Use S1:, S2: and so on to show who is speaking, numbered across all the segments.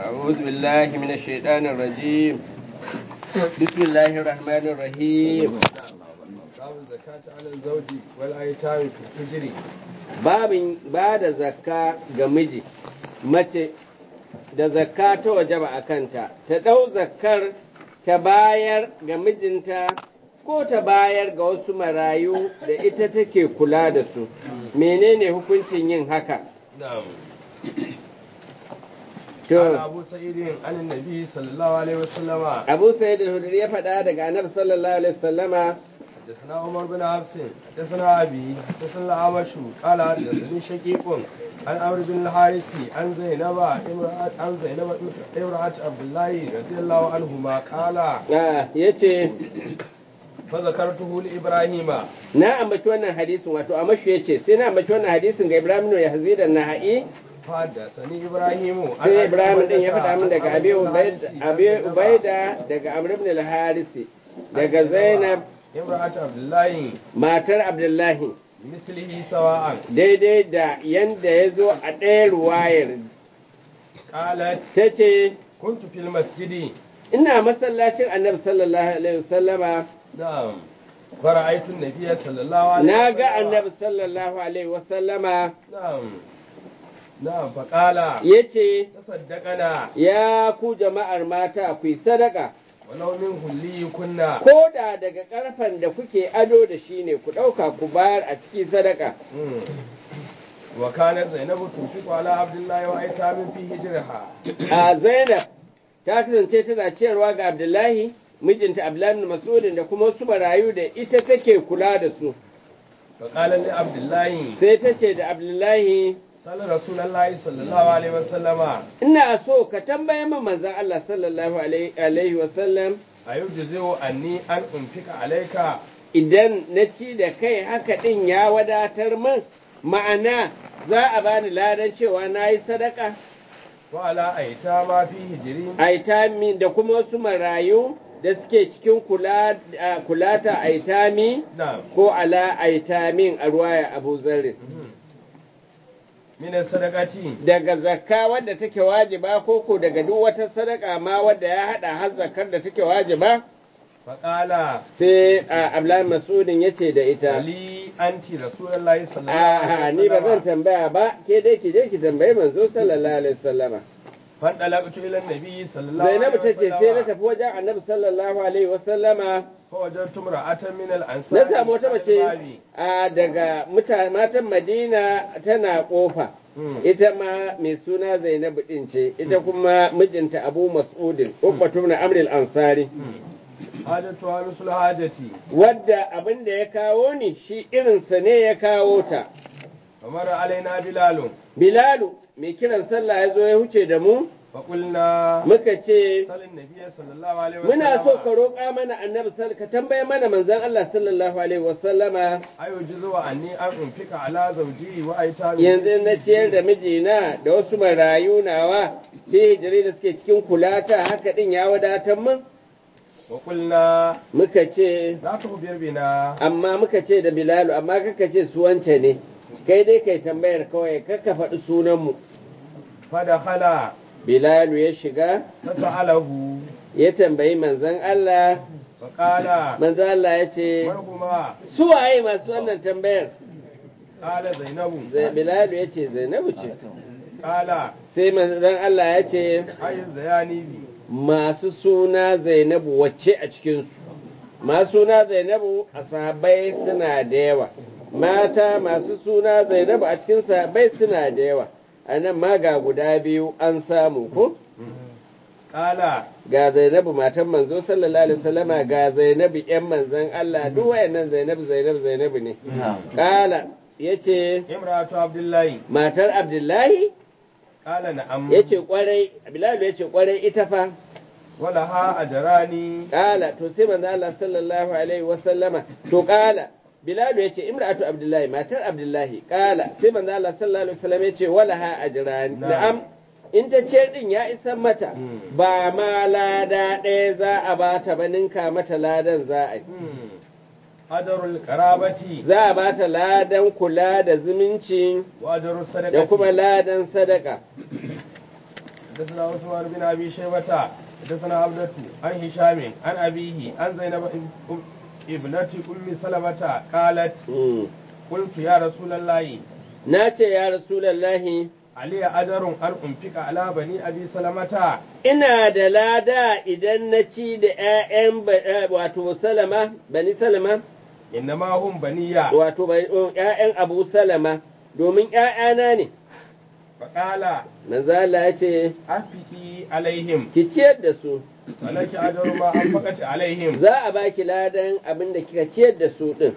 S1: أعوذ بالله من الشيطان الرجيم بسم الله الرحمن الرحيم
S2: باب الزكاة على الزوج والأيتام في الحجر
S1: babin ba da zakka ga miji mace da zakka ta wajaba a kanta ta ɗau zakkar ta bayar ga mijinta ko ta bayar ga wasu marayu da ita take kula da su menene hukuncin yin haka
S2: نعم
S1: to
S2: قال أبو سعيد عن النبي صلى الله عليه وسلم
S1: abu sa'id al-hudri ya faɗa daga annabi sallallahu alaihi wasallama
S2: حدثنا عمر بن حفص حدثنا أبي حدثنا الأعمش قال حدثني شقيق عن عمرو بن الحارث عن زينب امرأة عن زينب امرأة عبد الله رضي الله عنهما قال
S1: ah, yace
S2: فذكرته لإبراهيم
S1: na ambaci wannan hadisin wato a mashi yace sai na ambaci wannan hadisin ga Ibrahim ya hazida nahai
S2: فحدثني إبراهيم عن
S1: sai
S2: أبي
S1: Ibrahim din ya
S2: عبيدة
S1: faɗa min daga
S2: عن
S1: Abi
S2: عمرو بن
S1: Ubaida
S2: الحارث
S1: Abi
S2: عن زينب
S1: Ubaida daga Amr ibn al-Harisi daga Zainab
S2: امرأة عبد الله
S1: matar Abdullahi
S2: mislihi sawa'an
S1: daidai da yanda ya zo a ɗaya ruwayar
S2: qalat
S1: ta ce
S2: kuntu fil masjidi
S1: ina masallacin annabi sallallahu alaihi wasallama
S2: na'am fara'aytu an-nabiyya sallallahu alaihi
S1: na ga
S2: wasallam.
S1: annabi sallallahu alaihi wasallama
S2: na'am na'am fa qala
S1: ya ce
S2: tasaddaqana
S1: ya ku jama'ar mata ku yi sadaka
S2: walau min hulli kunna
S1: ko da daga ƙarfen da kuke ado da shi ne ku ɗauka ku bayar a cikin sadaka
S2: Mm. wa kanat zainabu tunfiqu ala abdullahi wa aitamin fi hijriha
S1: a zainab ta kasance tana ciyarwa ga abdullahi mijinta abdullahi bin mas'udin da kuma wasu marayu da ita take kula da su
S2: fa qala li abdullahi
S1: sai ta ce da abdullahi
S2: sallallahu rasulullahi sallallahu alaihi wasallama
S1: ina so ka tambaye min manzon Allah sallallahu alaihi alaihi wasallam
S2: ayujzi'u anni an unfika alayka
S1: idan na ci da kai haka din ya wadatar min ma'ana za a bani ladan cewa na yi sadaka
S2: wa ala aitama fi hijri
S1: aitami da kuma wasu marayu da suke cikin kula a- kulata aitami
S2: na'am
S1: ko ala aitamin a ruwaya abu zarri
S2: min sadaqati
S1: daga zakka wadda take wajiba ko ko daga duk wata sadaka ma wadda ya hada har zakkar da take wajiba
S2: fa qala
S1: sai a abdullahi masudin yace da ita
S2: ali anti rasulullahi sallallahu
S1: a
S2: alaihi
S1: ni ba zan
S2: wasallam
S1: tambaya ba ke dai ki je ki tambayi manzo sallallahu alaihi wasallama
S2: fa dalaqtu ila an-nabi sallallahu
S1: zainabu
S2: alaihi
S1: tace sai na tafi wajen annabi sallallahu alaihi wasallama
S2: fa wajadtu imra'atan min al-ansar
S1: na samu wata mace a daga muta- matan madina tana kofa ita ma mai suna zainabu din ce ita kuma mijinta abu mas'udin ubbatu na amril ansari
S2: hajatu wa rusul hajati
S1: wadda abin da ya kawo ni shi irinsa ne ya kawo ta
S2: kamar alaina bilalun
S1: bilalu mai kiran sallah ya zo ya huce da mu
S2: fa qulna
S1: muka ce
S2: salin nabiyyi sallallahu alaihi wasallam
S1: muna so ka roƙa mana annabi sall- ka tambaye mana manzon Allah sallallahu alaihi wasallama
S2: ayujizu wa anni an unfika ala zawji wa aitami
S1: yanzu na ciyar da mijina da wasu marayu nawa fi hijiri da suke cikin kulata haka din ya wadatar min
S2: wa qulna
S1: muka ce
S2: la tukhbir bina
S1: amma muka ce da bilalu amma kaka ce su wance ne kai dai kai tambayar kawai kaka faɗi sunanmu
S2: fa dakhala
S1: bilalu ya shiga
S2: fasa'alahu
S1: ya tambayi manzon Allah
S2: fa qala
S1: manzon Allah ya ce
S2: marhuma
S1: su waye masu wannan tambayar
S2: qala zainabu
S1: Zai- bilalu ya ce zainabu ce
S2: qala
S1: sai manzon Allah ya ce
S2: ayu zayani bi
S1: masu suna zainabu wacce a cikinsu masu suna zainabu a sahabbai suna da yawa mata masu suna zainabu a cikin sahabbai suna da yawa a nan ma ga guda biyu an samu ko
S2: qala
S1: ga zainabu matan manzo sallallahu alaihi wasallama ga zainabu yan manzon Allah duk wayannan zainabu zainabu zainabu ne kala yace
S2: imratu abdullahi
S1: matar abdullahi
S2: qala na'am
S1: yace kwarai bilal yace kwarai ita fa
S2: wala ha ajrani
S1: Kala to sai manzo Allah sallallahu alaihi wa sallama to kala Bilal ya ce imra'atu Abdullahi matar Abdullahi kala sai manzo Allah sallallahu alaihi wasallam ya ce wala ha ajran
S2: Na'am.
S1: na'am in ta ce din ya isan mata
S2: Mm.
S1: ba ma lada ɗaya za a bata ba ninka mata ladan za a yi
S2: ajarul karabati
S1: za a bata ladan kula da zumunci
S2: wa ajarul sadaqati
S1: da kuma ladan sadaka
S2: حدثنا عثمان بن ابي شيبه حدثنا عبدة عن هشام عن ابيه عن زينب ابنة ام سلمة قالت
S1: Mm.
S2: قلت يا رسول الله
S1: na ce ya rasulallahi
S2: علي أجر أن أنفق على بني أبي سلمة
S1: ina da lada idan na ci da ‘ya'yan ba- eh, wato salama bani salama
S2: إنما هم بنية
S1: wato ba- oh, ‘ya'yan abu salama domin ‘ya'yana ne
S2: فقال
S1: manzala ya ce
S2: أنفقي عليهم
S1: ki ciyar da su
S2: ولك أجر ما أنفقت عليهم
S1: za a baki ladan abin da kika ciyar da su ɗin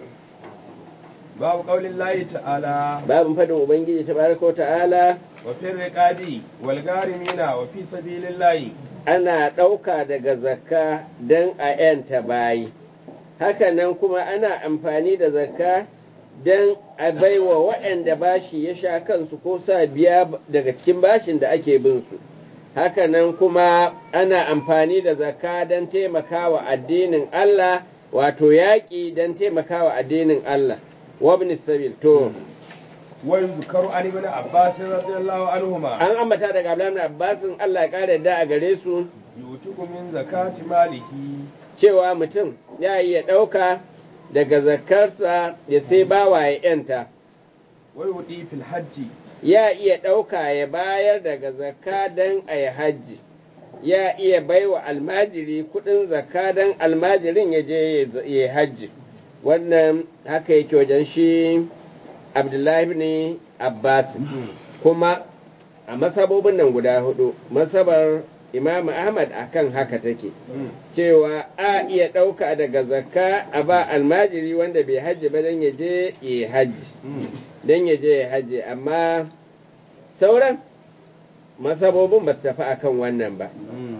S2: باب قول الله تعالى
S1: babin faɗin ubangiji ta baraka ta'ala
S2: وفي الرقاب والغارمين وفي سبيل الله
S1: ana ɗauka daga zakka don a ‘yanta bayi hakanan kuma ana amfani da zakka don a baiwa waɗanda bashi ya sha kansu ko sa biya daga cikin bashin da ake bin su hakanan kuma ana amfani da zakka don taimakawa addinin Allah wato yaƙi don taimakawa addinin Allah wabni sabil to
S2: ويذكر عن ابن عباس رضي الله عنهما
S1: an ambata daga Abdullahi Abbasin Allah ya kare da a gare su
S2: يؤتك من زكاة ماله
S1: cewa mutum ya iya ɗauka daga zakarsa ya sai bawa ya ‘yanta,
S2: ويؤتي في الحج
S1: ya iya ɗauka ya bayar daga zakka don a yi hajji, ya iya baiwa almajiri kuɗin zakka don almajirin ya je ya yi hajji. Wannan haka yake wajen shi Abdullahi ne Abbas, kuma a masabobin nan guda hudu, masabar Imam Ahmad akan haka take. cewa a iya ɗauka daga zakka a ba almajiri wanda bai hajji ba don ya je ya hajji don ya je ya hajji amma sauran masabobin ba su tafi akan wannan ba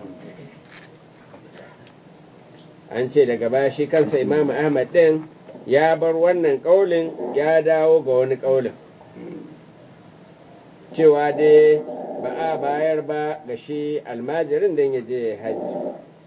S1: an ce daga baya shi kansa imamu ahmad ɗin ya bar wannan ƙaulin ya dawo ga wani ƙaulin cewa dai ba a bayar ba ga shi almajirin don ya je ya hajji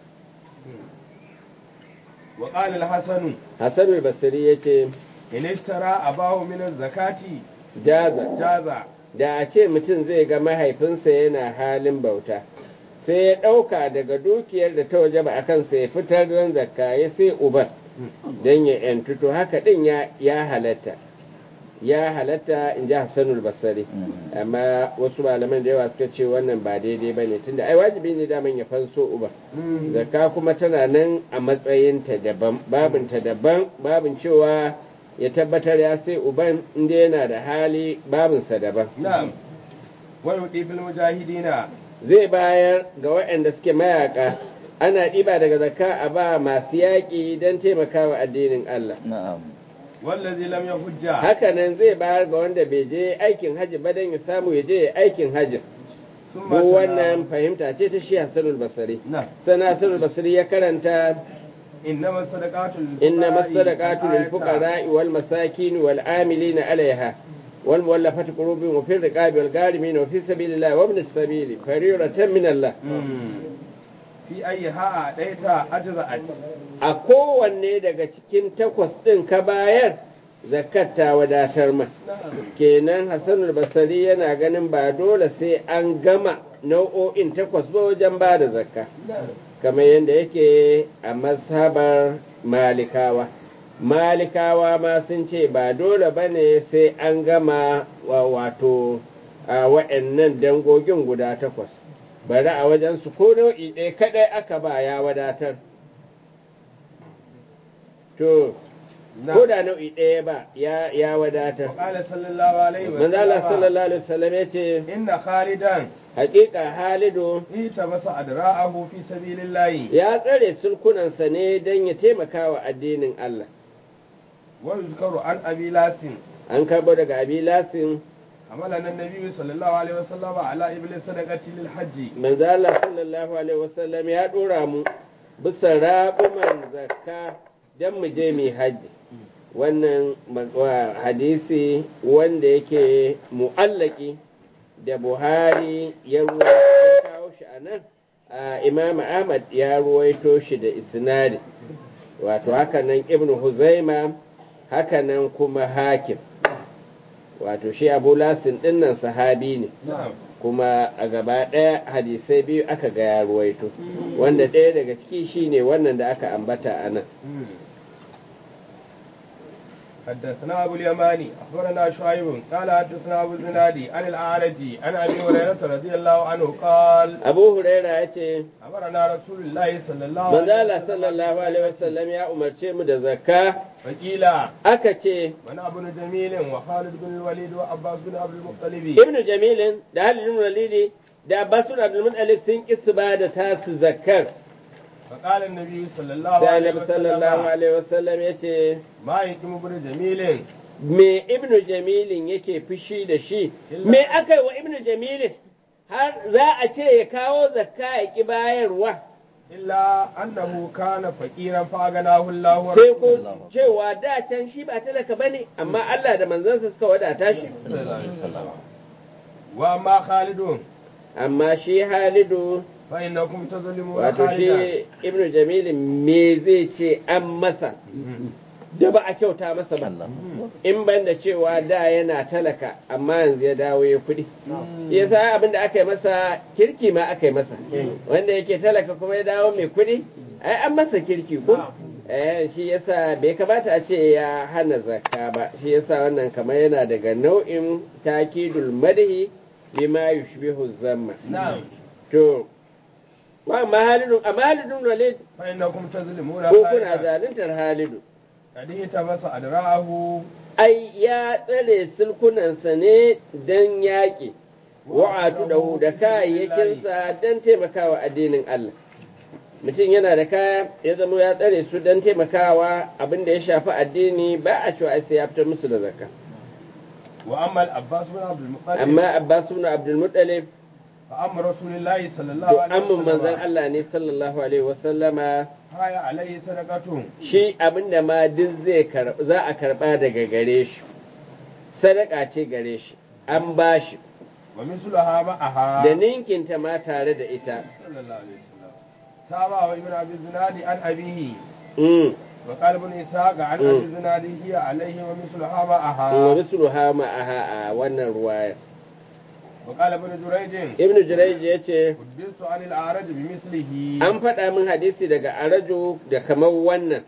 S2: وقال الحسن
S1: Hassan al-Basri ya ce,
S2: إن اشترى أباه من الزكاة
S1: Jaza,
S2: جاز
S1: da a ce mutum zai ga mahaifinsa yana halin bauta, sai ya ɗauka daga dukiyar da ta waje ba a kansa ya fitar don zakka ya sai uban don ya ‘yantu, to haka ɗin ya, ya halatta. Ya halatta in ji Hassanul Basri, amma wasu malaman da yawa suka ce wannan ba daidai ba ne, tunda ai wajibi ne daman ya fanso uban. zakka kuma tana nan a matsayinta daban babinta daban babin cewa ya tabbatar ya sai uban inda yana da hali babinsa daban
S2: نعم ويؤتي في المجاهدين
S1: zai bayar ga waɗanda suke mayaka ana ɗiba daga zakka a ba masu yaƙi don taimakawa addinin Allah
S3: na'am
S2: والذي لم يحج
S1: hakanan zai bayar ga wanda bai je aikin hajji ba don ya samu ya je aikin hajji
S2: ثم
S1: duk
S2: تلا-
S1: wannan fahimta ce ta shi Hassanul Basri
S2: نعم
S1: sana Hassanul Basri ya karanta
S2: إنما الصدقات للفقراء
S1: إنما الصدقات
S2: آية.
S1: للفقراء والمساكين والعاملين عليها والمؤلفة قلوبهم وفي الرقاب والغارمين وفي سبيل الله وابن السبيل فريضة من الله
S2: مم. في أيها أعطيت أجزأت
S1: a kowanne daga cikin takwas ɗin ka bayar zakat ta wadatar ma kenan hassanul basari yana ganin ba dole sai an gama nau'o'in takwas ba wajen ba da zakka kamar yadda yake a mazhabar malikawa malikawa ma sun ce ba dole ba ne sai an gama wa wato a wa'annan dangogin guda takwas bari a wajensu ko nau'i ɗaya kaɗai aka ba ya wadatar to ko da nau'i ɗaya ba ya, ya wadatar
S2: وقال صلى الله عليه
S1: manzala
S2: وسلم
S1: sallallahu alaihi wasallam ya ce
S2: إن خالدا
S1: hakika halidu
S2: التمس أدراءه في سبيل الله
S1: ya tsare sulkunansa ne don ya taimaka wa addinin Allah
S2: ويذكر عن أبي لاس
S1: an karɓo daga abilasin
S2: حملنا النبي صلى الله عليه وسلم على إبل الصدقة للحج
S1: manzala sallallahu alaihi wasallam ya ɗora mu bisa raɓuman zakka don mu je mu hajji wannan ma- wa- hadisi wanda yake mu'allaki da buhari ya ruwa- ya kawo shi a nan a imam ahmad ya ruwaito shi da isnadi wato hakanan ibnu huzaima hakanan kuma hakim wato shi abu lasin dinnan sahabi ne
S2: نعم
S1: kuma a gaba ɗaya hadisai biyu aka ga ya ruwaito wanda ɗaya daga ciki shine wannan da aka ambata a nan
S2: حدثنا أبو اليماني أخبرنا شعيب قال حدثنا أبو الزنادي عن الأعرج عن أبي هريرة رضي الله عنه قال
S1: abu huraira ya ce
S2: أمرنا رسول الله صلى الله
S1: manzala
S2: عليه وسلم
S1: sallallahu alaihi wasallam ya umarce mu da zakka
S2: فقيل
S1: aka ce
S2: من ابن جميل وخالد بن الوليد وعباس بن عبد المطلب
S1: ibnu jamilin da halidin walidi da abbasun abdulmuttalib sun ki su ba da tasu zakkar
S2: فقال النبي صلى الله
S1: sai
S2: عليه
S1: annabi sallallahu
S2: وسلم
S1: alaihi wasallam ya ce
S2: ما يقيم ابن جميل
S1: me ibnu jamilin yake fushi da shi me aka yi wa ibnu jamilin har za a ce ya kawo zakka ya ki bayarwa
S2: إلا أنه كان فقيرا فأغناه الله
S1: sai
S2: ورسوله
S1: ko cewa da can shi ba talaka bane amma Allah da manzansa suka wadata shi
S2: صلى الله عليه وسلم وأما خالد
S1: amma shi halidu
S2: فإنكم تظلمون
S1: wato
S2: خالدا
S1: shi ibnu jamilin me zai ce an masa da ba a kyauta masa ba in ban da cewa da yana talaka amma yanzu ya dawo ya kuɗi ya sa abin da aka yi masa kirki ma aka yi masa wanda yake talaka kuma ya dawo mai kuɗi ai an masa kirki ko eh shi yasa bai kamata a ce ya hana zakka ba shi yasa wannan kamar yana daga nau'in takidul madhi bima yushbihu zamma
S2: نعم
S1: to wa mahalidun amma halidun walid
S2: فإنكم تظلمون
S1: ko kuna
S2: خالدا
S1: zaluntar halidu
S2: قد اهتبس أدراعه
S1: ai ya tsare sulkunansa ne don yaƙi wa'atu da hu da kayayyakinsa don taimakawa addinin Allah mutum yana da kaya ya zama ya tsare su don taimakawa abin da ya shafi addini ba a cewa sai ya fitar musu da zakka
S2: وأما العباس بن عبد المطلب
S1: amma Abbas ibn Abdul Muttalib
S2: فأما رسول الله صلى
S1: to
S2: الله عليه
S1: amman manzon
S2: وسلم
S1: Allah ne sallallahu alaihi wasallama
S2: هاي عليه صدقة
S1: shi abinda ma duk zai karba za a karba daga gare shi sadaka ce gare shi an bashi
S2: ومثلها معها
S1: da ninkinta ma tare da ita
S2: صلى الله عليه وسلم تابع ابن أبي الزناد عن أبيه
S1: Mm.
S2: وقال ابن إسحاق عن
S1: مم.
S2: أبي الزناد هي عليه ومثلها
S1: wa
S2: معها
S1: misluha ma'aha a wannan ruwaya
S2: وقال ابن جريج
S1: ibnu jurayj ya ce
S2: حدثت عن الأعرج بمثله
S1: an faɗa min hadisi daga arajo da kamar wannan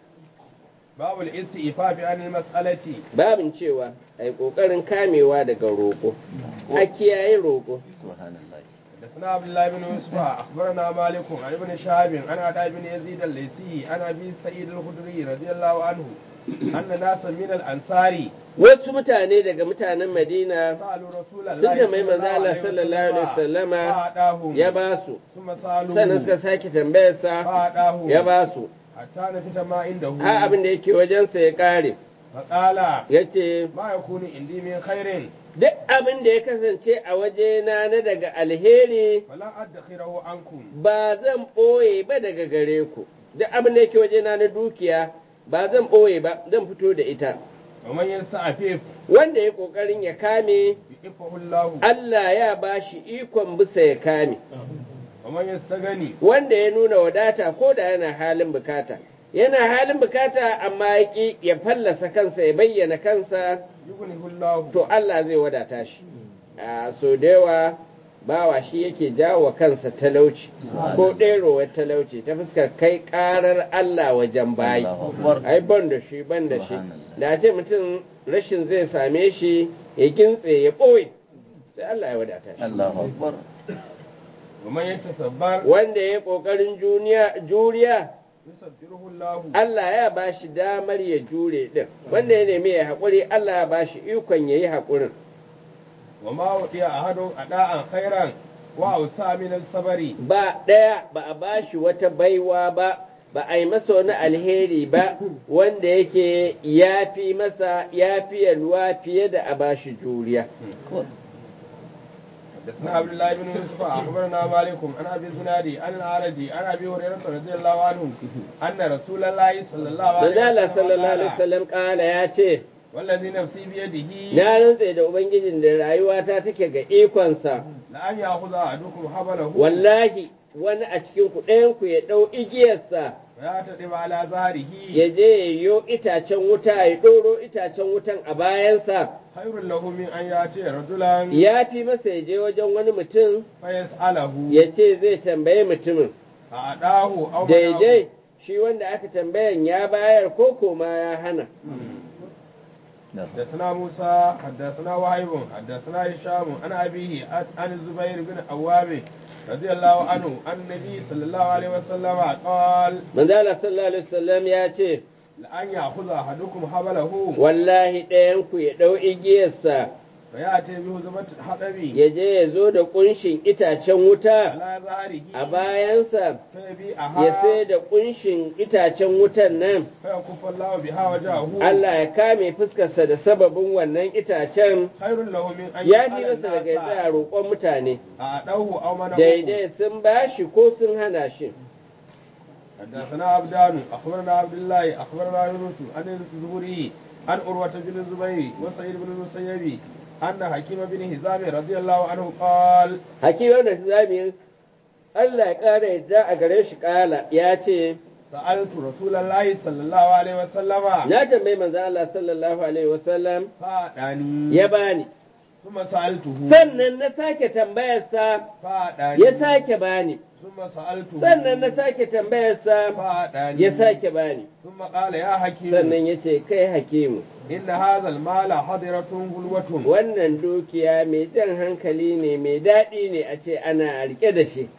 S2: باب الاستئفاف عن المسألة
S1: babin cewa a yi ƙoƙarin kamewa daga roƙo a kiyaye roƙo
S2: حدثنا عبد الله بن يوسف اخبرنا مالك عن ابن شهاب عن عطاء بن يزيد الليثي عن ابي سعيد الخدري رضي الله عنه ان ناسا من الانصار
S1: wasu mutane daga mutanen madina
S2: سالوا رسول
S1: sun
S2: الله
S1: da mai manzo Allah sallallahu alaihi wasallama
S2: فأعطاهم
S1: ya ba su
S2: ثم
S1: sannan
S2: سالوه
S1: suka sake tambayarsa
S2: فأعطاهم
S1: ya ba su
S2: حتى نفت ما عنده
S1: har abin da yake wajensa ya ƙare
S2: فقال
S1: ya ce
S2: ما يكون عندي من خير
S1: duk abin da ya kasance a wajena na daga alheri
S2: فلا ادخره عنكم
S1: ba zan ɓoye ba daga gare ku duk abin da yake wajena na dukiya ba zan ɓoye ba zan fito da ita
S2: ومن يستعفف
S1: wanda ya ƙoƙarin ya kame
S2: يعفه الله
S1: Allah ya ba shi ikon bisa ya kame
S2: ومن يستغني
S1: wanda ya nuna wadata ko da yana halin bukata yana halin bukata amma ya ƙi ya fallasa kansa ya bayyana kansa
S2: يغنه الله
S1: to Allah zai wadata shi a so da yawa bawa shi yake jawo wa kansa talauci ko ɗerowar talauci ta fuskar kai ƙarar Allah wajen bayi ai ban da shi ban da shi da ce mutum rashin zai same shi ya gintse ya ɓoye sai Allah ya wadata shi
S3: Allahu Akbar.
S2: ومن يتصبر
S1: wanda ya ƙoƙarin juniya- juriya
S2: يصبره الله
S1: Allah ya ba shi damar ya jure ɗin wanda ya nemi ya haƙuri Allah ya ba shi ikon ya yi haƙurin
S2: وما وطي أحد أداء خيرا وأوسع من الصبر
S1: ba ɗaya ba a ba shi wata baiwa ba ba a yi masa wani alheri ba wanda yake ya fi masa ya fi yalwa fiye da a ba shi juriya
S2: حدثنا عبد الله بن يوسف أخبرنا مالك عن أبي الزنادي عن الأعرج عن أبي هريرة رضي الله عنه أن رسول الله صلى الله عليه
S1: manzala
S2: وسلم
S1: sallallahu alaihi
S2: قال
S1: wasallam kala ya ce
S2: والذي نفسي بيده
S1: na rantse da ubangijin da rayuwata take ga ikonsa
S2: لأن يأخذ أحدكم حبله
S1: wallahi wani a cikin ku ɗayan ku ya ɗau igiyarsa
S2: ويعتدم على ظهره
S1: ya je ya yo itacen wuta ya ɗoro itacen wutan a bayansa
S2: khairul lahu min an yati rajulan
S1: ya fi masa ya je wajen wani mutum
S2: fa yas'alahu
S1: ya ce zai tambaye mutumin
S2: a adahu aw
S1: daidai shi wanda aka tambayan ya bayar ko koma ya hana
S2: حدثنا موسى حدثنا وهيب حدثنا هشام عن أبيه عن الزبير بن عوام رضي الله عنه عن النبي صلى الله عليه وسلم قال
S1: manzala sallallahu alaihi wasallam ya ce
S2: لأن يأخذ أحدكم حبله
S1: wallahi ɗayan ku ya ɗau igiyarsa
S2: فيأتي بهزمة الحطب
S1: ya je ya zo da ƙunshin itacen wuta
S2: على ظهره
S1: a bayansa ya
S2: فيبيعها
S1: sai da ƙunshin itacen wutan nan
S2: فيكف الله بها وجهه
S1: Allah ya kame fuskarsa da sababin wannan itacen
S2: خير له من أن
S1: ya fi
S2: يسأل
S1: masa daga ya
S2: الناس
S1: tsaya roƙon mutane
S2: أعطوه أو منعوه
S1: daidai sun bashi ko sun hana shi
S2: حدثنا عبدان أخبرنا عبد الله أخبرنا يونس عن الزهري عن عروة بن الزبير وسعيد بن المسيب أن حكيم بن هزام رضي الله عنه قال
S1: hakimar da zami Allah ya ƙara yadda a gare shi ƙala ya ce
S2: سألت رسول الله صلى الله عليه وسلم
S1: na tambayi manzo Allah sallallahu alaihi wasallam
S2: فأداني
S1: ya bani
S2: ثم سألته
S1: sannan na sake tambayarsa
S2: فأداني
S1: ya sake bani
S2: ثم سألته
S1: sannan na sake tambayarsa
S2: فأداني
S1: ya sake bani
S2: ثم قال يا حكيم
S1: sannan ya ce kai hakimu
S2: إن هذا المال حضرة غلوة
S1: wannan dukiya mai jan hankali ne mai daɗi ne a ce ana rike da shi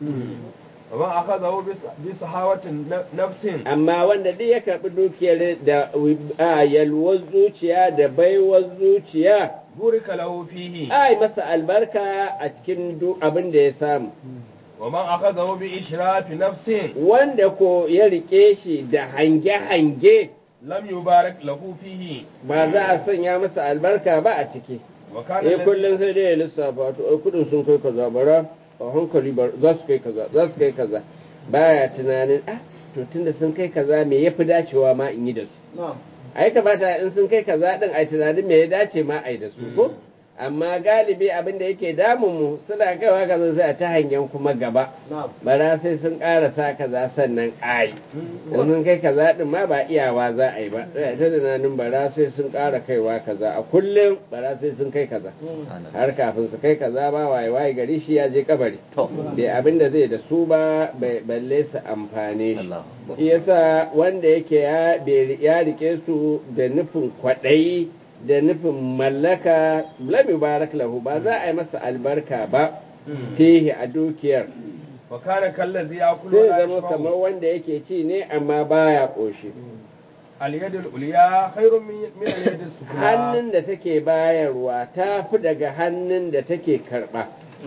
S2: ومن أخذه بس- بصحاوة نفس
S1: amma wanda duk ya karɓi dukiyar da a yalwar zuciya da baiwar zuciya
S2: بورك له فيه
S1: ai masa albarka a cikin duk abin da ya samu
S2: ومن أخذه بإشراف نفس
S1: wanda ko ya rike shi da hange-hange
S2: لم يبارك له فيه
S1: ba za a sanya masa albarka ba a ciki
S2: وكان
S1: eh
S2: الذي-
S1: kullum sai dai ya lissafa to ai kudin sun kai kaza bara a hankali ba za su kai kaza za su kai kaza baya tunanin ah to tunda sun kai kaza me yafi dacewa ma in yi da su
S2: نعم
S1: ai kamata in sun kai kaza din ai tunanin me ya dace ma ai da su ko amma galibi abin da yake damun mu suna kaiwa kaza sai a ta hangen kuma gaba
S2: نعم
S1: bara sai sun ƙarasa kaza sannan ai in sun kai kaza din ma ba iyawa za a yi ba sai ta tunanin bara sai sun ƙara kaiwa kaza a kullum bara sai sun kai kaza har kafin su kai kaza ba waye waye gari shi ya je kabari bai abin da zai da su ba bai balle su amfane shi shi yasa wanda yake ya bai- ya rike su da nufin kwaɗayi da nufin mallaka lam yubarak lahu ba za a yi masa albarka ba fihi a dukiyar
S2: وكان كالذي يأكل
S1: zai
S2: ولا
S1: zama kamar
S2: يشبع
S1: wanda yake ci ne amma baya ƙoshi
S2: اليد العليا خير من من اليد السفلى
S1: hannun da take bayarwa ta fi daga hannun da take karɓa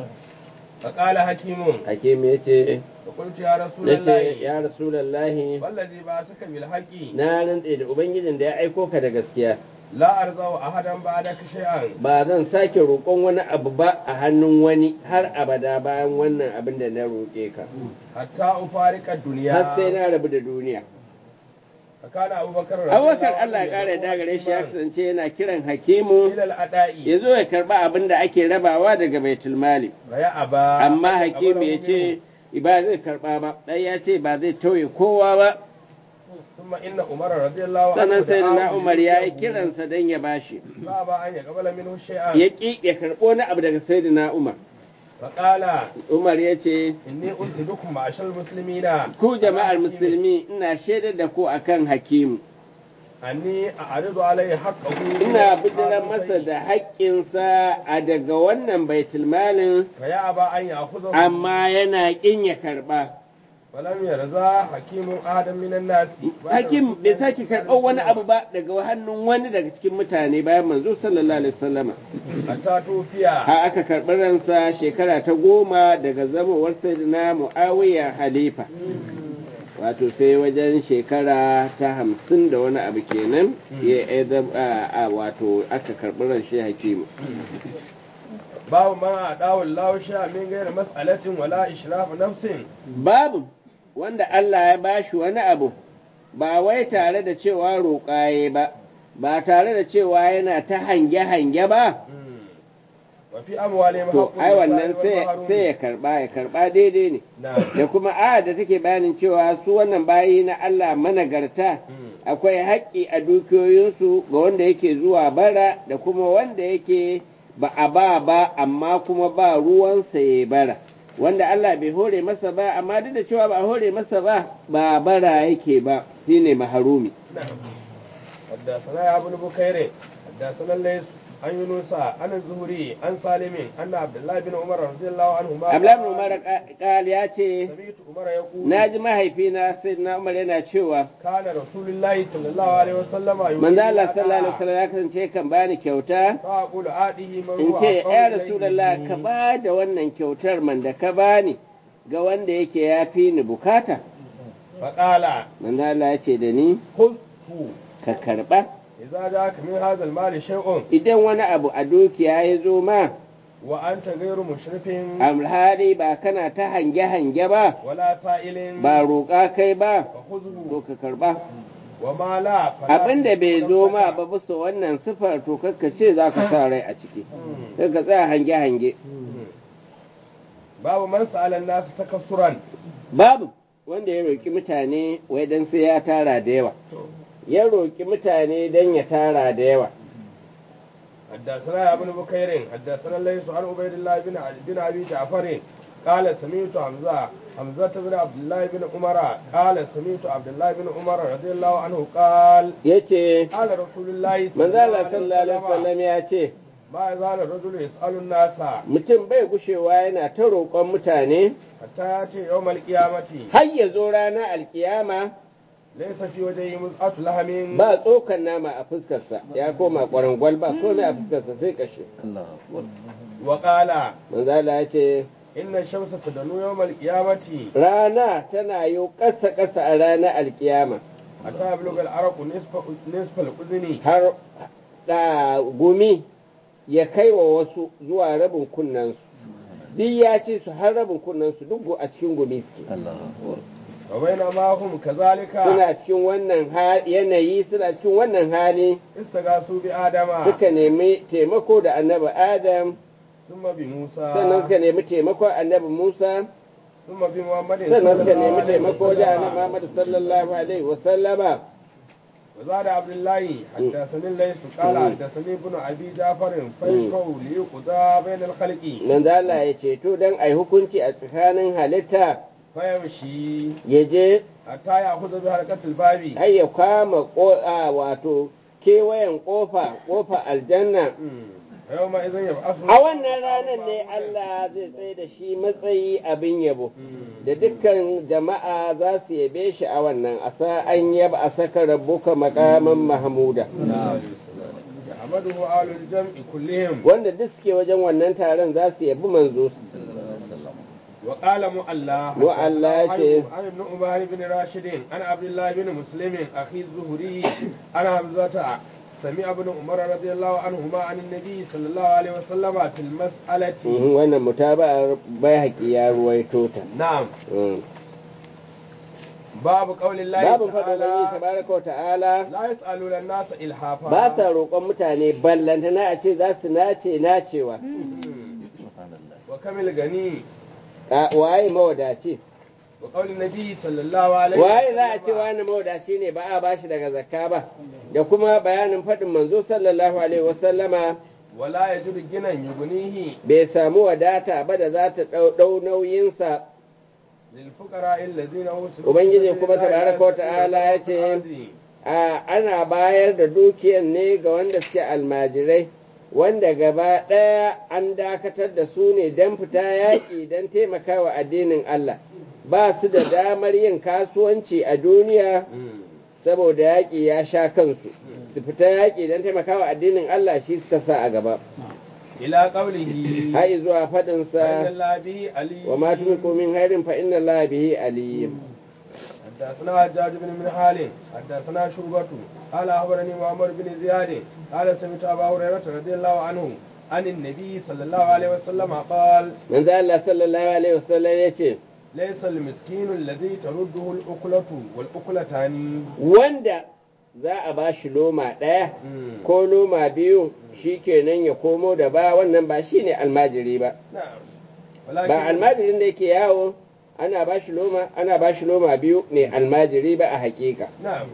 S2: فقال حكيم
S1: hakim ya ce
S2: فقلت يا رسول
S1: ya ce
S2: الله
S1: ya rasulallahi
S2: والذي بعثك بالحق
S1: na rantse da ubangijin da ya aiko ka da gaskiya
S2: لا أرضى أحدا بعدك شيئا
S1: ba zan sake roƙon wani abu ba a hannun wani har abada bayan wannan abin da na roƙe ka
S2: حتى أفارق الدنيا
S1: har sai na rabu da duniya
S2: فكان أبو بكر رضي
S1: abubakar
S2: الله
S1: Allah ya
S2: عنه
S1: ƙara da gare shi ya
S2: يدعو
S1: kasance yana kiran hakimu
S2: إلى الأداء
S1: ya zo ya karɓa abin da ake rabawa daga baitul mali
S2: فيأبى
S1: amma hakimu ya ce ba zai karɓa ba ɗan ya ce ba zai tauye kowa ba
S2: ثم إن عمر رضي الله عنه
S1: sannan sai na
S2: دعاه
S1: umar ya yi
S2: ليدعوه.
S1: kiransa don ya bashi
S2: فأبى أن يقبل منه شيئا
S1: ya ƙi ya karɓo wani abu daga sayyidina umar
S2: فقال
S1: umar ya ce
S2: إني أشهدكم معشر المسلمين
S1: ku jama'ar
S2: على حكيم
S1: musulmi ina shaidar da ku akan hakimu
S2: أني أعرض عليه حقه
S1: ina bijiran masa da haƙƙinsa a daga wannan baitulmalin
S2: فيأبى أن يأخذه
S1: amma yana ƙin ya karɓa
S2: ولم يرضى حكيم أحدا من الناس
S1: hakim bai sake karɓar wani abu ba daga hannun wani daga cikin mutane bayan manzo sallallahu alaihi wasallama
S2: حتى توفي
S1: ha aka karɓi ransa shekara ta goma daga zamowar sayyidina muawiya halifa wato sai wajen shekara ta hamsin da wani abu kenan ya ya zam- a- a- wato aka karɓi ran shi hakimu
S2: باب ما أداه الله شيئا من غير مسألة ولا إشراف نفس
S1: babu wanda Allah ya bashi wani abu ba wai tare da cewa roƙaye ba ba tare da cewa yana ta hange-hange ba
S2: وفي أموالهم
S1: to
S2: حق
S1: ai wannan
S2: للسائل
S1: sai
S2: والمحروم.
S1: sai ya karba ya karba daidai ne
S2: نعم
S1: da kuma aya da take bayanin cewa su wannan bayi na Allah managarta akwai haƙƙi a dukiyoyinsu ga wanda yake zuwa bara da kuma wanda yake ba a ba ba amma kuma ba ruwansa ya bara wanda Allah bai hore masa ba amma duk da cewa ba a hore masa ba ba bara yake ba shine maharumi
S2: حدثنا يا ابن بكير حدثنا الليث عن يونس عن الزهري عن سالم أن عبد الله بن عمر رضي الله عنهما
S1: Abdullahi bin Umar kal ya ce
S2: سمعت عمر يقول
S1: na ji mahaifina sai na Umar yana cewa
S2: كان رسول الله صلى الله عليه وسلم
S1: manzo Allah sallallahu alaihi wasallam ya kasance kan bani kyauta
S2: فأقول آته من
S1: in
S2: هو
S1: ce
S2: أقرب
S1: ya
S2: إليه
S1: rasulullah
S2: مني.
S1: ka ba da wannan kyautar man da ka bani ga wanda yake ya fi ni bukata
S2: فقال
S1: manzo Allah ya ce da ni
S2: خذه
S1: ka karba
S2: إذا جاءك من هذا المال شيء
S1: idan wani abu a dukiya ya zo ma
S2: وأنت غير مشرف
S1: alhali ba kana ta hange-hange ba
S2: ولا سائل
S1: ba roƙa kai ba
S2: فخذه
S1: to ka karba
S2: وما لا فلا
S1: abin da bai
S2: تكن
S1: zo ma
S2: لك.
S1: ba bisa wannan sifar to kakka ce za ka sa rai a ciki sai ka tsaya hange-hange
S2: babu man sa'ala nasu takassuran
S1: babu wanda ya roƙi mutane wai dan sai ya tara da yawa ya roƙi mutane dan ya tara da yawa
S2: حدثنا يا ابن بكير حدثنا ليس عن عبيد الله بن بن ابي جعفر قال سمعت حمزه حمزه بن عبد الله بن عمر قال سمعت عبد الله بن عمر رضي الله عنه قال
S1: yace
S2: قال رسول الله
S1: manzo Allah sallallahu alaihi wasallam ya ce
S2: ما يزال الرجل يسأل الناس
S1: mutum bai gushewa yana ta roƙon mutane
S2: حتى يأتي يوم القيامة
S1: har ya zo ranar alkiyama
S2: ليس في وجهه مزعة لهم
S1: ba tsokan nama a fuskarsa ya koma kwarangwal ba komai a fuskarsa sai kashe
S2: وقال
S1: manzo Allah ya ce
S2: إن الشمس تدنو يوم القيامة
S1: rana tana yi ƙasa ƙasa a ranar alkiyama
S2: حتى يبلغ العرق نصف نصف الأذن
S1: har da gumi ya kai wa wasu zuwa rabin kunnensu duk ya ce su har rabin kunnensu duk a cikin gumi suke
S2: وبينما هم كذلك
S1: suna cikin wannan ha- yanayi suna cikin wannan hali
S2: استغاثوا بآدم
S1: suka nemi taimako da annabi adam
S2: ثم بموسى
S1: sannan suka nemi taimakon annabi musa
S2: ثم بمحمد
S1: sannan suka
S2: صلى الله
S1: nemi
S2: عليه
S1: taimako da annabi
S2: وسلم
S1: muhammad sallallahu alaihi wasallama
S2: وزاد عبد الله حدثني الليث قال حدثني ابن ابي جعفر فيشفع ليقضى بين الخلق
S1: manzo Allah ya ce to dan ai hukunci a tsakanin halitta
S2: فيمشي
S1: ya je
S2: حتى ياخذ بحركه الباب
S1: har ya kama ko- a, wato kewayen kofa kofa aljanna
S2: يومئذ يبعث
S1: a wannan ranar ne Allah zai tsaye da shi matsayi abin yabo da dukkan jama'a za su yabe shi a wannan asa an yaba a saka rabbuka makaman mahmuda
S2: يحمده آل الجمع كلهم
S1: wanda duk suke wajen wannan taron za su yabi manzo
S2: وقال مؤلا
S1: مؤلا شيء.
S2: عن ابن عمر بن راشد عن عبد الله بن مسلم اخي الزهري عن حمزه سمع ابن عمر رضي الله عنهما عن النبي صلى الله عليه وسلم في المسألة
S1: Mhm, wannan mutaba'ar bai ya ruwaito ta
S2: نعم
S1: Mhm.
S2: باب قول الله
S1: babin faɗin Ubangiji
S2: تعالى
S1: tabaraka wa ta'ala
S2: لا يسألون الناس إلحافا
S1: ba sa roƙon mutane ballantana a ce za su nace nacewa
S2: وكم الغني
S1: A- waye mawadaci
S2: وقول النبي صلى الله عليه
S1: waye za a ce wani mawadaci ne ba a bashi daga zakka ba da kuma bayanin faɗin manzo sallallahu alaihi wasallama
S2: ولا يجد غنى يغنيه
S1: bai samu wadata ba da za ta ɗau- ɗau nauyinsa
S2: للفقراء الذين أوصلوا
S1: Ubangiji kuma tabaraka wa ta'ala ya ce, a ana bayar da dukiyar ne ga wanda suke almajirai wanda gaba ɗaya an dakatar da su ne don fita yaƙi don taimakawa addinin Allah ba su da damar yin kasuwanci a duniya saboda yaƙi ya sha kansu su fita yaƙi don taimakawa addinin Allah shi suka sa a gaba
S2: إلى قوله
S1: har zuwa
S2: فإن
S1: faɗinsa
S2: الله به عليم
S1: wa ma tumiku min hairin fa inna Allah bihi alim
S2: حدثنا حجاج بن من حال حدثنا شعبة قال أخبرني محمد بن زياد قال سمعت أبا هريرة رضي الله عنه عن النبي صلى الله عليه وسلم قال
S1: manzo Allah sallallahu alaihi wasallam yace
S2: ليس المسكين الذي ترده الأكلة والأكلتان
S1: wanda za a ba shi loma ɗaya ko loma biyu shi kenan ya komo da ba wannan ba shi ne almajiri ba
S2: نعم
S1: ba
S2: ولكن
S1: almajirin da yake yawo ana ba shi loma ana ba shi loma biyu ne almajiri ba a hakika
S2: نعم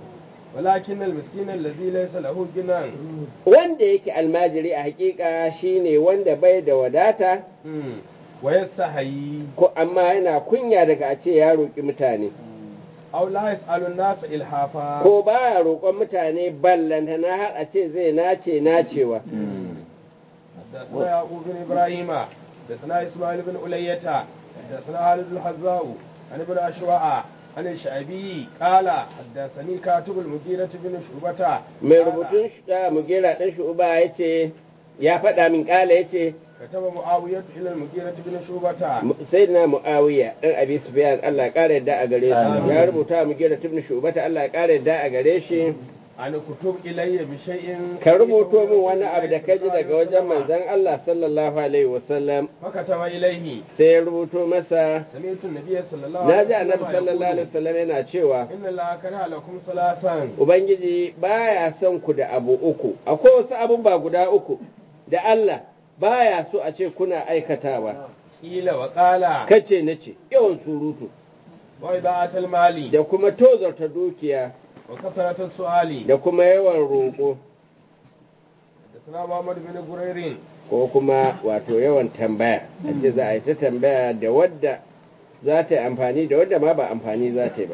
S2: ولكن المسكين الذي ليس له غنى
S1: wanda yake almajiri a hakika shine wanda bai da wadata
S2: ويستحيي
S1: ko amma yana kunya daga a ce ya roƙi mutane
S2: أو لا يسأل الناس إلحافا
S1: ko baya roƙon mutane ballanta na har a ce zai nace nacewa
S2: حدثنا يعقوب بن إبراهيم حدثنا إسماعيل بن ألية حدثنا خالد الحذاء عن ابن أشواء عن الشعبي قال حدثني كاتب المديرة بن شعبة
S1: mai
S2: قال
S1: rubutun shi- mugera ɗan shu'uba ya ce ya faɗa min ƙala ya ce
S2: كتب معاوية إلى المديرة بن شعبة
S1: sai na mu'awiya ɗan abi sufyan Allah ya ƙara yadda a gare shi
S2: Amin.
S1: ya rubuta mu gera tibni shubata Allah ya ƙara yadda a gare shi
S2: أن كتب إلي بشيء
S1: ka rubuto min wani abu da ka ji daga wajen manzon Allah sallallahu alaihi wasallam
S2: فكتب إليه
S1: sai ya rubuto masa
S2: سمعت النبي صلى الله
S1: na
S2: عليه
S1: ji annabi
S2: وسلم
S1: sallallahu alaihi
S2: يقول
S1: wasallam yana cewa
S2: إن الله كره لكم ثلاثا
S1: ubangiji baya son ku da abu uku akwai wasu abun ba guda uku da Allah baya so a ce kuna aikatawa
S2: قيل وقال
S1: kace nace yawan surutu
S2: وإضاعة المال
S1: da kuma tozarta dukiya
S2: وكثرة السؤال
S1: da kuma yawan roƙo
S2: حدثنا محمد بن برير
S1: ko kuma wato yawan tambaya a ce za a yi ta tambaya da wadda za ta yi amfani da wadda ma ba amfani za ta yi ba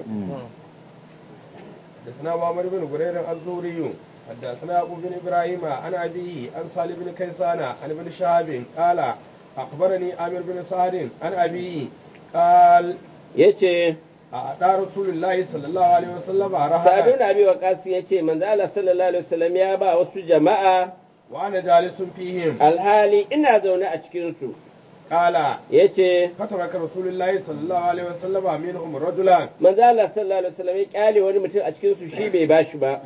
S2: حدثنا محمد بن برير الزوري حدثنا أبو بن إبراهيم عن أبيه عن صالح بن كيسان عن ابن شهاب قال أخبرني عامر بن سعد عن أبيه قال
S1: ya ce
S2: أعطى رسول الله صلى الله عليه وسلم
S1: sa'adu
S2: رهنا
S1: na biyu wa ya ce manzo Allah sallallahu alaihi wasallam ya ba wasu jama'a
S2: وأنا جالس فيهم
S1: alhali ina zaune a cikinsu
S2: قال
S1: ya ce
S2: فترك رسول الله صلى الله عليه وسلم منهم رجلا
S1: manzo Allah sallallahu alaihi wasallam ya kyale wani mutum a cikinsu shi bai bashi ba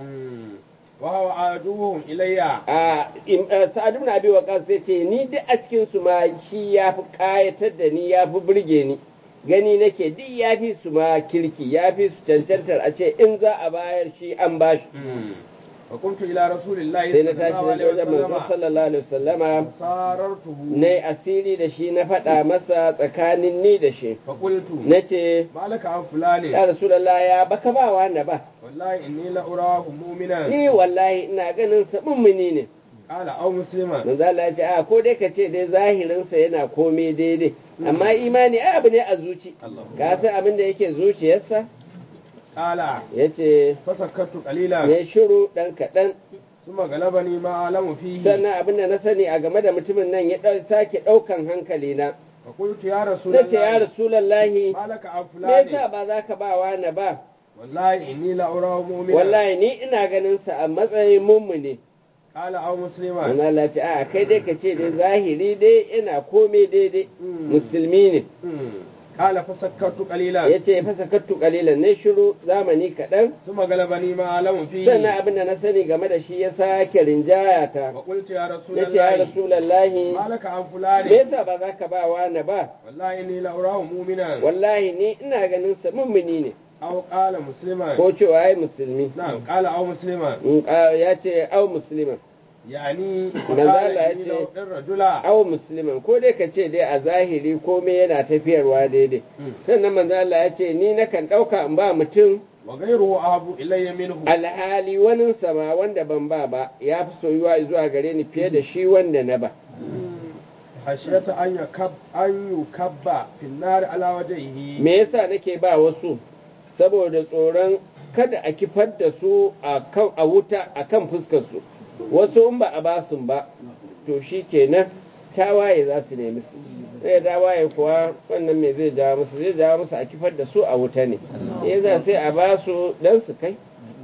S2: وهو عدوهم إلي
S1: a im- eh, sa'ad ibn abi waqas sai ce ni duk a cikin su ma shi yafi kayatar da ni yafi burge ni gani nake duk yafi su ma kirki yafi su cancantar a ce in za a bayar shi an bashi
S2: وقمت إلى رسول الله
S1: sai na
S2: صلى الله
S1: tashi
S2: عليه
S1: da wajen manzo
S2: وسلم
S1: sallallahu alaihi wasallama
S2: فصاررته
S1: na asiri da shi na faɗa masa tsakanin ni da shi
S2: فقلت
S1: na ce
S2: ما لك عن فلان
S1: ya rasulallah ya baka ba wani ba
S2: والله إني لأراه مؤمنا
S1: ni wallahi ina ganin sa mummuni ne
S2: قال أو مسلما
S1: manzo Allah ya ce a ko dai ka ce dai zahirinsa yana komai daidai amma imani ai abu ne a zuci ka san abin da yake zuciyarsa
S2: قال
S1: ya ce
S2: فسكت قليلا
S1: ya shiru ɗan kaɗan
S2: ثم غلبني ما أعلم فيه
S1: sannan abin da na sani a game da mutumin nan ya ɗau- sake ɗaukan hankali na
S2: فقلت يا رسول
S1: na ce ya
S2: الله
S1: rasulallahi
S2: ما لك عن
S1: me yasa
S2: فلان
S1: ba za ka ba wani ba
S2: والله إني لأراه مؤمنا
S1: wallahi ni ina ganin sa a matsayin mummuni
S2: قال أو مسلما
S1: manzo Allah ya ce a kai dai ka ce dai zahiri dai ina komai daidai
S2: Mm.
S1: musulmi ne
S2: مم. قال فسكت قليلا
S1: ya ce fasa kattu kalilan ne shiru zamani kaɗan
S2: ثم غلبني ما أعلم فيه
S1: sannan abin da na sani game da shi ya sake rinjaya ta
S2: وقلت يا رسول
S1: na ce ya
S2: الله
S1: rasulallahi
S2: ما لك عن
S1: me
S2: فلان
S1: yasa ba za ka ba wani ba
S2: والله إني لأراه مؤمنا
S1: wallahi ni ina ganin sa mummuni ne
S2: أو قال مسلما
S1: ko cewa ai musulmi
S2: نعم قال أو مسلما
S1: In ka- ya ce au musliman
S2: يعني
S1: manzo Allah ya
S2: إني
S1: ce
S2: لو الرجل
S1: au musliman ko dai ka ce dai a zahiri komai yana tafiyarwa daidai
S2: Mm.
S1: sannan manzo Allah ya ce ni nakan ɗauka in ba mutum
S2: وغيره أحب إلي منه
S1: alhali wani sama wanda ban ba ba ya fi soyuwa zuwa gare ni fiye da shi wanda na ba
S2: خشية أن يكب أن يكب في النار على وجهه
S1: me yasa nake ba wasu saboda tsoron kada a kifar da su a kan a wuta a kan fuskar su wasu in ba a ba su ba to shi kenan tawaye za su nemi su sai tawaye kuwa wannan me zai jawo musu zai jawo musu a kifar da su a wuta ne yasa sai a ba su dan su kai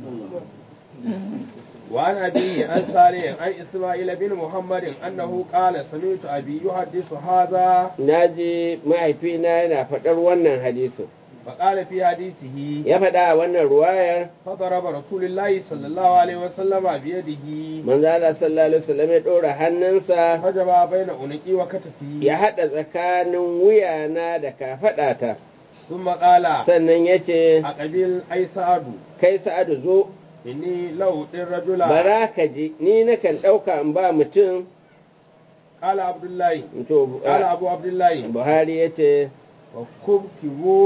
S2: وعن أبيه عن صالح عن إسماعيل بن محمد أنه قال سمعت أبي يحدث هذا
S1: naji mahaifina yana faɗar wannan hadisin
S2: فقال في حديثه
S1: ya faɗa a wannan ruwayar
S2: فضرب رسول الله صلى الله عليه وسلم بيده
S1: manzo Allah sallallahu alaihi wasallam ya ɗora hannunsa
S2: فجمع بين عنقي وكتفي
S1: ya haɗa tsakanin wuyana da kafaɗata
S2: ثم قال
S1: sannan ya ce
S2: أقبل أي سعد
S1: kai sa'adu zo
S2: إني لو الرجل
S1: bara ka ji ni nakan ɗauka in ba mutum
S2: قال عبد الله
S1: to
S2: قال أبو عبد الله
S1: buhari ya ce
S2: وكبكبوا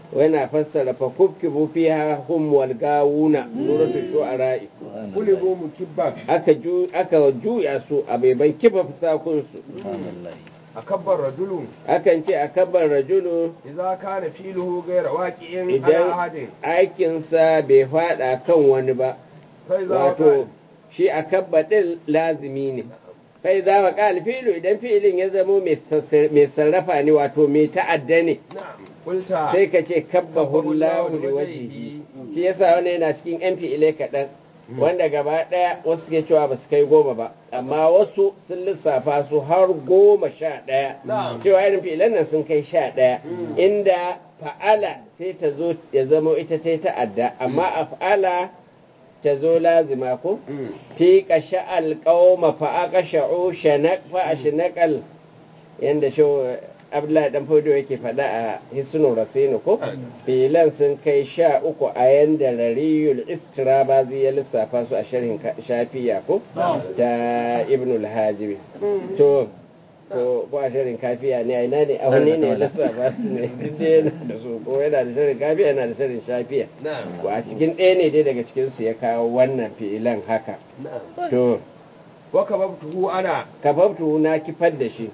S1: yana fassara fa kubkibu fiha hum wal gawuna suratul shu'ara
S2: kulibu mukibban
S1: aka ju aka juya su a baiban kifa fusakun su
S2: akabbar rajulun
S1: akan ce akabbar rajulu
S2: idza kana filuhu ghayra waqi'in
S1: idan
S2: ala ahadin
S1: aikinsa bai fada kan wani ba
S2: fa idza
S1: wato
S2: wato
S1: shi akabba din lazimi ne kai za ka kal filu idan fi'ilin ya zamo mai sassar- mai sarrafa ne wato mai ta'adda ne
S2: na'am qulta
S1: sai ka ce kabbahu Allahu li wajhihi shi yasa wannan yana cikin yan fi'ilai kaɗan wanda gaba ɗaya wasu suke cewa ba su kai goma ba amma wasu sun lissafa su har goma sha ɗaya
S2: Na'am.
S1: cewa irin fi'ilan nan sun kai sha ɗaya inda fa'ala sai ta zo ya zama ita ta yi ta'adda amma a fa'ala ta zo lazima ko
S2: Mm.
S1: fi kasha alƙawma fa aka sha'u shanak fa a shanakal yanda shi abdullahi dan fodo yake faɗa a hisnu rasinu ko filan sun kai sha uku a yanda rariyul istirabazi ya lissafa su a sharhin ka- shafiya ko da ibnul hajibi to ko ko a sharhin kafiya ne a ina ne a wani ne ya lissafa su ne duk dai yana da su ko yana da sharhin kafiya yana da sharhin shafiya
S2: na'am
S1: ko a cikin ɗaya ne dai daga cikinsu ya kawo wannan fi'ilan haka
S2: na'am
S1: to
S2: wa kababtuhu ana
S1: kafaftu na kifar da shi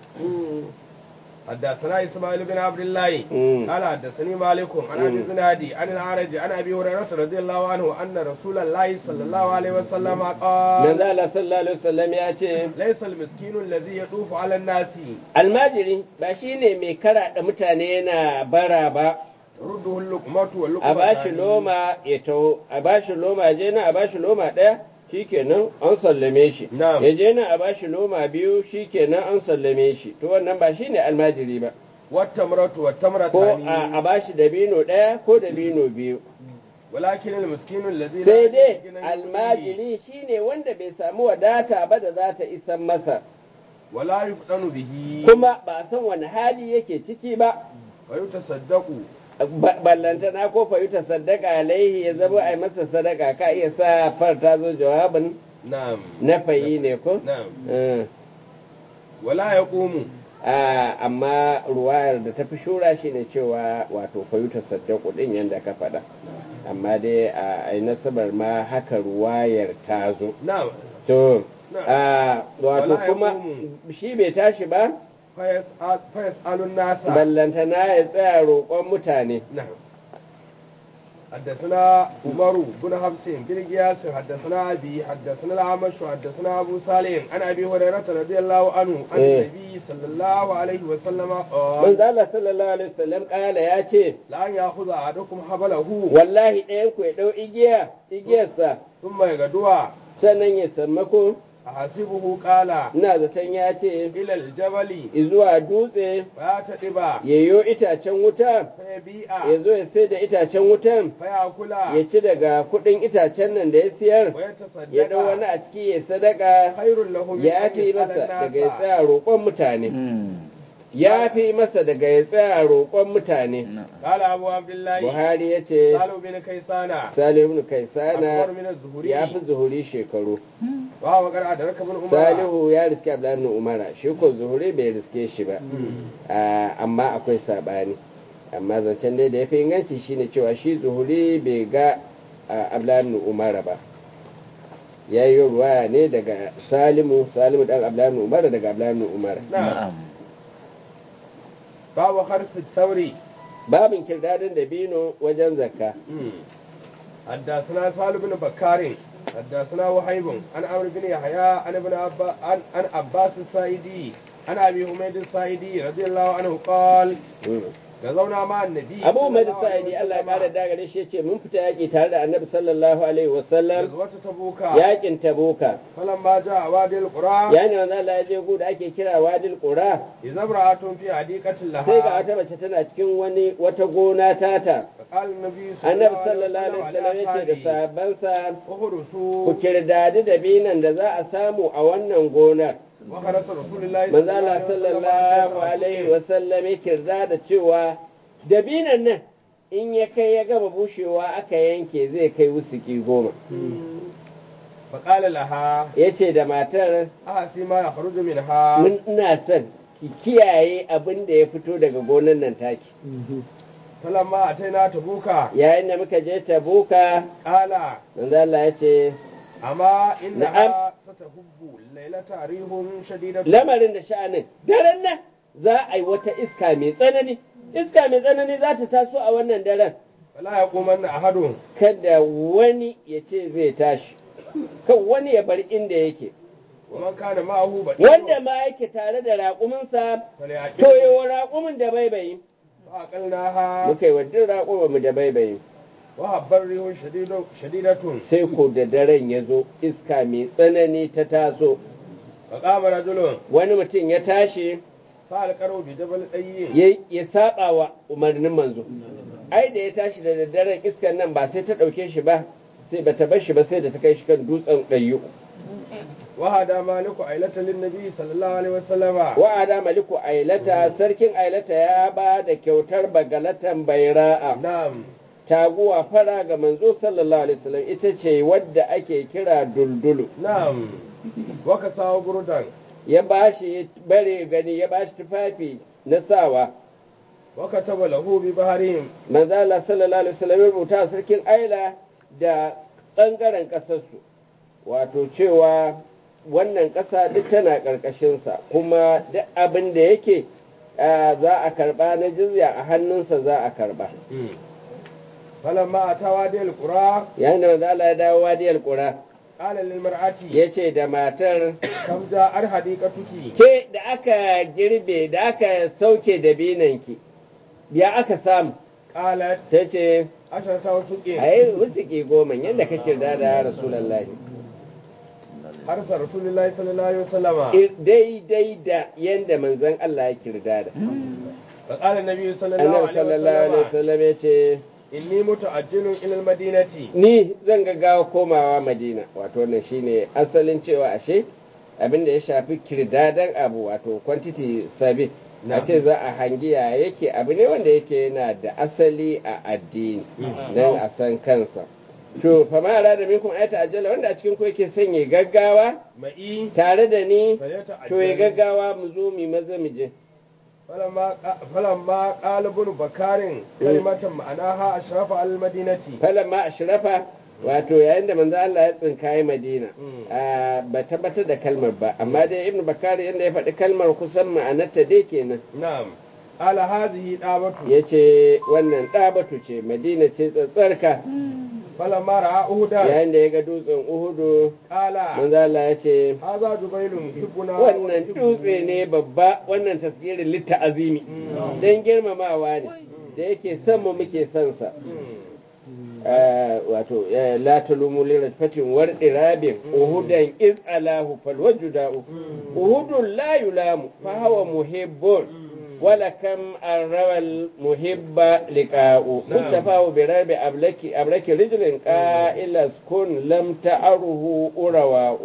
S2: حدثنا اسماعيل بن عبد الله
S1: مم.
S2: قال حدثني مالك عن ابي
S1: مم.
S2: زنادي عن العرج عن ابي هريره رضي الله عنه ان رسول الله صلى الله عليه وسلم قال
S1: manzo Allah sallallahu alaihi wasallam ya ce
S2: ليس المسكين الذي يطوف على الناس
S1: almajiri ba shine mai karaɗa mutane yana bara ba
S2: رده اللقمة واللقمة
S1: a bashi loma ya taho a bashi loma ya je nan a bashi loma ɗaya shikenan an sallame shi
S2: Na'am.
S1: ya je nan a bashi loma biyu shikenan an sallame shi to wannan ba shine almajiri ba
S2: والتمرة
S1: ko
S2: والتمرتان
S1: a a bashi dabino ɗaya ko dabino biyu
S2: ولكن المسكين الذي
S1: sai
S2: لا
S1: dai
S2: يجد غنى يغنيه
S1: almajiri shine wanda bai samu wadata ba da za ta isan masa
S2: ولا يفتن به
S1: kuma ba a san wani hali yake ciki ba
S2: ويتصدق
S1: ba- ballantana ko fa yuta sadaka alaihi ya zama ai masa sadaka ka iya sa far ta zo jawabin
S2: نعم
S1: na fayi ne ko
S2: نعم
S1: Eh,
S2: ولا يقوم
S1: ah, amma ruwayar da ta fi shura shi ne cewa wato fa yuta sadaku din yadda ka faɗa amma dai a ai nasabar ma haka ruwayar ta zo
S2: نعم
S1: to
S2: Na'am.
S1: ah, wato
S2: Wala
S1: kuma
S2: yaqumu.
S1: shi bai tashi ba
S2: فيسأل, فيسأل الناس
S1: ballantana ya tsaya roƙon mutane
S2: نعم حدثنا عمر بن حفص بن قياس حدثنا أبي حدثنا الأعمش حدثنا أبو سالم عن أبي هريرة رضي الله عنه عن
S1: إيه.
S2: النبي صلى الله عليه وسلم
S1: manzo
S2: قال
S1: Allah sallallahu alaihi wasallam kala ya ce
S2: لا أن يأخذ أحدكم حبله
S1: wallahi ɗayan ku ya ɗau igiya igiyarsa
S2: ثم يغدوها
S1: sannan ya sammako
S2: أحسبه قال
S1: ina zaton ya ce
S2: إلى الجبل
S1: zuwa dutse
S2: فيتدب
S1: yayo itacen wuta
S2: فيبيع
S1: ya zo ya sai da itacen wutan
S2: فيأكل
S1: ya ci daga kuɗin itacen nan da ya siyar ya ɗau wani
S2: ويتصدق
S1: a ciki ya sadaka
S2: خير له من
S1: ya
S2: أن
S1: fi
S2: يسأل
S1: masa daga ya
S2: الناس
S1: tsaya roƙon mutane ya fi masa daga ya tsaya roƙon mutane
S2: قال أبو عبد الله
S1: buhari ya ce
S2: سالوا بن كيسان
S1: salihu ibn
S2: أكبر
S1: kaisana
S2: من الزهري
S1: ya fi zuhuri shekaru
S2: وهو قد أدرك ابن عمر
S1: salihu ya riske abdullahi ibn umara shi ko zuhuri bai riske shi ba Ah, amma akwai sabani amma zancen dai da ya fi inganci shine cewa shi zuhuri bai ga ah, abdullahi ibn umara ba ya yi ruwaya ne daga salimu salimu dan abdullahi ibn umara daga abdullahi ibn umara
S2: نعم باب خرس التوري
S1: babin kirdadin da bino wajen zakka
S2: حدثنا سالم بن بكار حدثنا وهيب عن عمرو بن يحيى عن ابن عبا عن عن عباس السائدي عن ابي حميد السائدي رضي الله عنه قال غزونا مع النبي
S1: abu mai da
S2: صلى الله عليه
S1: sa'idi Allah ya
S2: وسلم
S1: kara dagare shi ce mun fita yaƙi tare da annabi sallallahu alaihi wasallam
S2: غزوة تبوك
S1: yaƙin tabuka
S2: فلما جاء وادي القرى
S1: yani wanda Allah ya je gu da ake kira wadil qura
S2: إذا امرأة في حديقة
S1: sai ga
S2: لها
S1: wata mace tana cikin wani wata gona tata
S2: فقال النبي صلى
S1: annabi
S2: الله
S1: sallallahu
S2: عليه
S1: alaihi wasallam ya ce da
S2: وسلم
S1: sahabbansa ku
S2: اخرسوا
S1: kirdadi da binan da za a samu a wannan gonar
S2: وخرس رسول الله
S1: manzo Allah sallallahu alaihi wasallam ya kirda da cewa dabinan nan in ya kai ya gama bushewa aka yanke zai kai wusuki goma
S2: فقال لها
S1: ya ce da matar
S2: أحسي ما يخرج منها
S1: mun ina son ki kiyaye abin da ya fito daga gonan nan taki
S2: فلما أتينا تبوك
S1: yayin da muka je tabuka
S2: قال
S1: manzo Allah ya ce
S2: أما إنها ستهب الليلة ريح شديدة
S1: lamarin da sha'anin daren nan za a yi wata iska mai tsanani iska mai tsanani za ta taso a wannan daren
S2: فلا يقومن أحد
S1: kada wani ya ce zai tashi kan wani ya bar inda yake
S2: ومن كان معه بعير
S1: wanda ma yake tare da raƙuminsa to
S2: فليعقل
S1: yi wa raƙumin da baibayi
S2: فأقلناها
S1: muka yi wa duk raƙumin da baibayi
S2: وهب الريح شديد شديدة
S1: sai ko da daren ya zo iska mai tsanani ta taso
S2: فقام رجل
S1: wani mutum ya tashi
S2: فألقوا بجبل أي
S1: ya ya saba wa umarnin manzo ai da ya tashi da daddaren iskan nan ba sai ta ɗauke shi ba sai ba ta bar shi ba sai da ta kai shi kan dutsen ɗayyu
S2: وهذا مالك عيلة للنبي صلى الله عليه وسلم
S1: wa'ada maliku ailata sarkin ailata ya ba da kyautar bagalatan baira'a
S2: نعم
S1: taguwa fara ga manzo sallallahu alaihi wasallam ita ce wadda ake kira duldulu
S2: نعم وكساه بردا
S1: ya bashi bare gani ya bashi tufafi na sawa
S2: وكتب له ببهرهم
S1: manzo Allah sallallahu alaihi wasallam ya rubuta a sarkin aila da bangaren kasarsu wato cewa wannan ƙasa duk tana ƙarƙashinsa kuma duk abin da yake ah, za a karɓa na jizya a hannunsa za a karɓa
S2: فلما أتى وادي القرى
S1: yayin da manzo Allah ya dawo wadiyar ƙura
S2: قال للمرأة
S1: ya ce da matar
S2: كم جاء حديقتك
S1: ke da aka girbe da aka sauke da binanki ya aka samu
S2: قالت
S1: ta ce
S2: عشرة وسق
S1: a yi wutsiki goma yadda ka kirda da ya rasulallah
S2: حرس رسول الله صلى الله عليه وسلم
S1: daidai da yadda manzon Allah ya kirda da
S2: فقال النبي صلى الله
S1: annabi
S2: عليه
S1: sallallahu alaihi
S2: وسلم
S1: wasallam ya ce
S2: إني متعجل إلى المدينة
S1: ni zan gaggawa komawa madina wato wannan shine asalin cewa ashe abin da ya shafi kirdadan abu wato quantity sabi a ce za a hangiya yake abu ne wanda yake yana da asali a addini don a san kansa to fa ma da minkum ayata ajala wanda a cikin ku yake sanya gaggawa
S2: معي
S1: tare da ni
S2: فليتعجل
S1: to ya gaggawa mu zo mu maza mu je
S2: فلما فلما قال ابن بكار كلمة معناها أشرف على المدينة
S1: falamma ashrafa wato yayin da manzo Allah ya tsinkaye Madina
S2: Mm.
S1: a ba tabbatar da kalmar ba amma dai Ibn Bakari yanda ya faɗi kalmar kusan ma'anarta dai kenan
S2: نعم قال هذه دعوة
S1: yace wannan ɗabatu ce Madina ce tsatsarka
S2: فلما رأى أهدا
S1: yayin da ya ga dutsen Uhudu
S2: قال
S1: manzo Allah ya ce
S2: هذا جبيل يحبنا
S1: wannan
S2: ونحبه.
S1: dutse ne babba wannan tasgirin litta azimi dan girmamawa ne da yake son mu muke son sa
S2: مم.
S1: آه، wato eh, la talumu li rajfatin war irabin uhudan iz alahu fal wajudau uhudun la yulamu fa huwa muhibbun wala kam arrawal muhibba liqa'u mustafa bi rabi ablaki ablaki rijlin qa'ila kun lam ta'ruhu urawa'u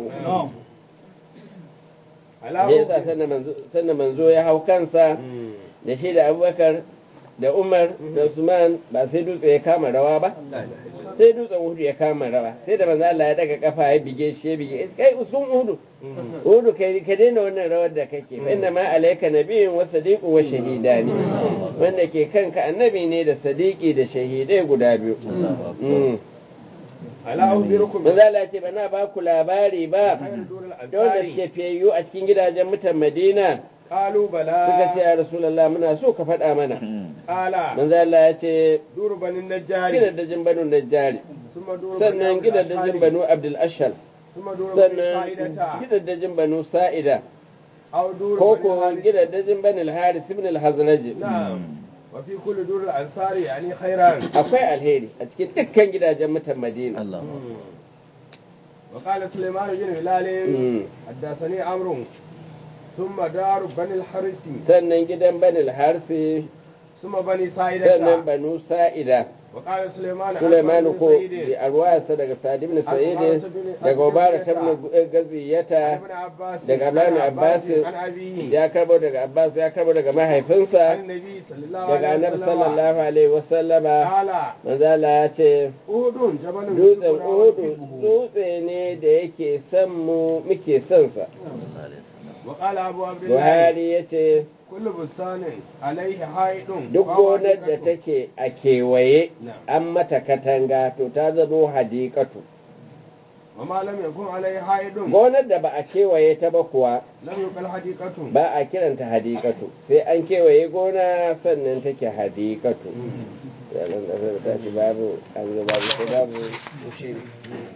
S2: على
S1: ne yasa
S2: أهد.
S1: sannan manzo sannan manzo ya hau kansa
S2: مم.
S1: da shi da Abubakar da Umar da Usman ba sai dutse ya kama rawa ba
S2: لا إله إلا الله.
S1: sai dutsen uhudu ya kama rawa sai da manzo Allah ya daga kafa ya bige shi ya bige kai usun uhudu
S2: مم.
S1: uhudu kai ka daina wannan rawar da kake fa inna ma alayka nabiyyun wa sadiqun wa shahidani wanda ke kanka annabi ne da sadiqi da shahidai guda biyu Mm.
S2: على أخبركم
S1: manzo Allah ya ce bana ba ku labari ba
S2: خير دور
S1: da wanda
S2: الأنصار
S1: suke fiyayyu a cikin gidajen mutan Madina
S2: قالوا
S1: suka ce
S2: بلى
S1: ya Rasulullah muna so ka faɗa mana
S2: قال
S1: manzo Allah ya ce
S2: دور بني النجار
S1: gidajen banu Najjari
S2: ثم دور بني
S1: sannan
S2: عبد
S1: gidajen
S2: الأشهر،
S1: banu Abdul Ashal
S2: ثم دور بني
S1: sannan
S2: سائدة
S1: gidajen banu Sa'ida
S2: أو دور
S1: ko
S2: بني
S1: ko
S2: حارث.
S1: gidajen banu al-Haris ibn al-Hazraj
S2: نعم وفي كل دور الأنصار يعني خيرا
S1: akwai alheri a cikin dukkan gidajen mutan Madina
S2: مم. وقال سليمان بن هلال
S1: Mm.
S2: حدثني عمرو ثم دار بني الحارث
S1: sannan gidan banu al-Harsi
S2: ثم بني
S1: sannan
S2: سائدة
S1: banu Sa'ida
S2: وقال سليمان عن
S1: Sulaiman
S2: بني
S1: ko
S2: سعيد
S1: bi arwayarsa daga Sa'id ibn Sa'id
S2: Ubadah bin-
S1: daga Ubara ta
S2: Gaziyata.
S1: ibn Gaziyata
S2: ابن عباس
S1: daga Abdullahi bin
S2: عن
S1: Abbas
S2: عن أبيه
S1: ya karbo daga Abbas ya karbo daga
S2: عن
S1: mahaifinsa
S2: النبي صلى الله
S1: daga
S2: عليه
S1: Annabi
S2: وسلم
S1: sallallahu alaihi wasallama
S2: قال
S1: manzo Allah ya ce
S2: أهد جبل
S1: dutsen
S2: يحبنا
S1: Uhudu
S2: ونحبه.
S1: dutse ne da yake son mu muke son sa
S2: وقال أبو عبد الله
S1: Buhari ya ce
S2: kullu bustanin alaihi haidun
S1: duk gonar da take a kewaye an mata katanga to ta zamo hadikatu
S2: wa ma lam yakun alaihi haidun
S1: gonar da ba a kewaye ta ba kuwa
S2: lam yuqal hadiqatu
S1: ba a kiranta hadikatu sai an kewaye gona sannan take hadikatu yanar da ta shi babu an zo babu sai babu shiri